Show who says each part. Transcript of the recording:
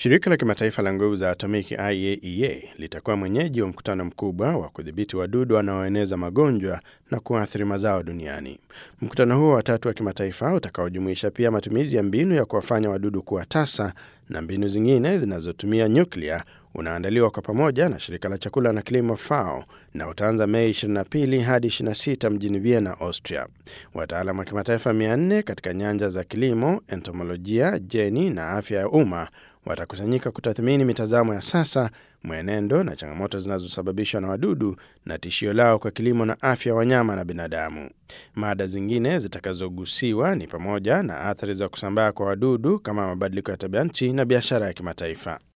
Speaker 1: Shirika la kimataifa la nguvu za atomiki IAEA litakuwa mwenyeji wa mkutano mkubwa wa kudhibiti wadudu wanaoeneza magonjwa na kuathiri mazao duniani. Mkutano huo wa tatu wa kimataifa utakaojumuisha pia matumizi ya mbinu ya kuwafanya wadudu kuwa tasa na mbinu zingine zinazotumia nyuklia unaandaliwa kwa pamoja na shirika la chakula na kilimo FAO na utaanza Mei 22 hadi 26 mjini Vienna, Austria. Wataalam wa kimataifa 400 katika nyanja za kilimo, entomolojia, jeni na afya ya umma watakusanyika kutathmini mitazamo ya sasa, mwenendo na changamoto zinazosababishwa na wadudu na tishio lao kwa kilimo na afya ya wanyama na binadamu. Mada zingine zitakazogusiwa ni pamoja na athari za kusambaa kwa wadudu kama mabadiliko ya tabia nchi na biashara ya kimataifa.